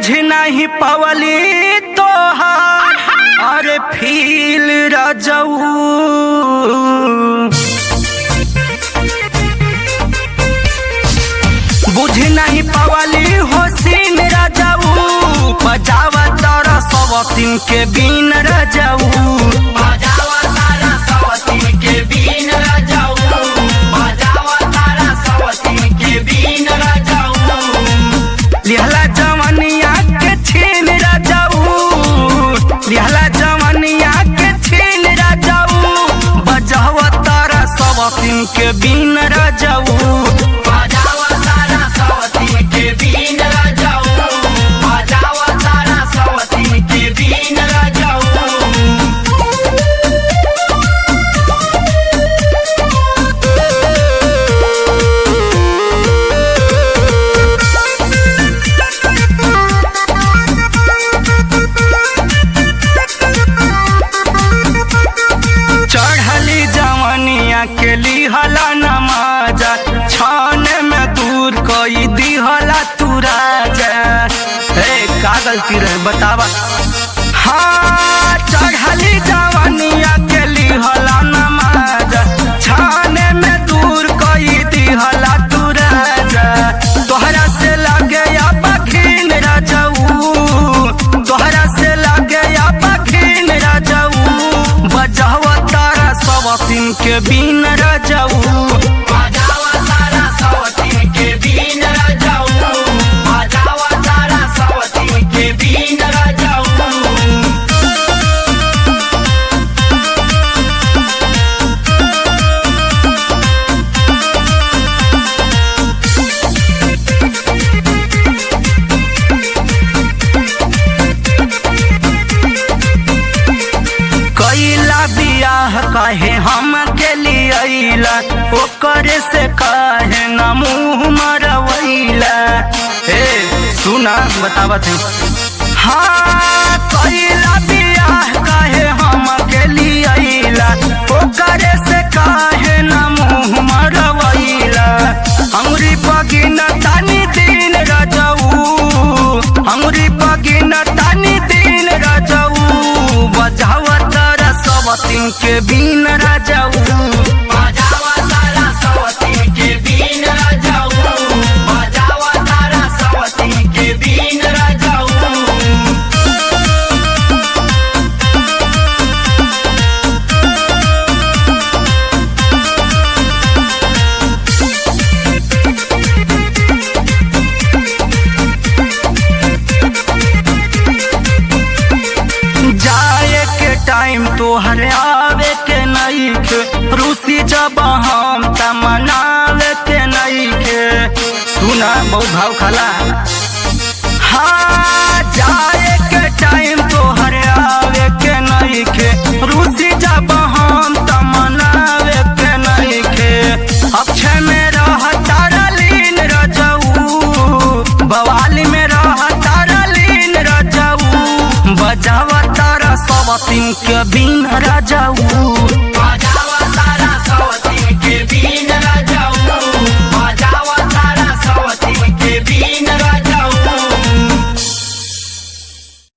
बुझ नहीं पवली तोहार अरे फील रजऊ बुझ नहीं पवली होसिन रजऊ बजावा तारा सवतिन के बीन रजऊ बजावा तारा सवतिन के बीन रजऊ बजावा तारा सवतिन के बीन रजऊ लिहला जवनिया के छीन रजऊ लिहला जवनिया के छीन रजऊ बजावा तारा सवतिन के बीन रजऊ बजावा तारा सवतिन के बीन रजऊ बजावा तारा सवतिन के बीन रजऊ चढ़ली जवनिया के लिहला नमाजा छाने में दूर कोई दिहला तू राजा हे का गलती रहे बतावा हाँ चढ़ली जवनिया के लिहला नमाजा छाने में दूर कोई दिहला तू राजा तोहरा से लगे या पखीन रजऊ तोहरा से लगे या पखीन रजऊ बजावा तारा सवतिन के बीन रजऊ बजावा तारा सवतिन के बीन रजऊ बजावा तारा सवतिन के बीन रजऊ कैला बियाह कहे हम के लियला ओकरे से कहे न मुँह मरवैला हे सुना बतावत हूँ हाँ कैला बियाह कहे हम के लियला ओकरे से कहे न मुँह मरवैला हमरी बगिन तानी दिन रजऊ हमरी बगिन तानी दिन रजऊ बजावा तारा सवतिन के बीन रजऊ बजावा तारा सवतिन के बीन रजऊ बजावा तारा सवतिन के बीन रजऊ जाए के टाइम तोहर आवे के नहीं के रूसी जब हम त मनावे के नहीं के सुना बहुत भाव खला हाँ जाए के टाइम तोहर आवे के नहीं के रूसी जब हम त मनावे के नहीं के अक्षय में रह तारा लीन रजऊ बवाली में रह तारा लीन रजऊ बजावा तारा सवतिन के बीन रजऊ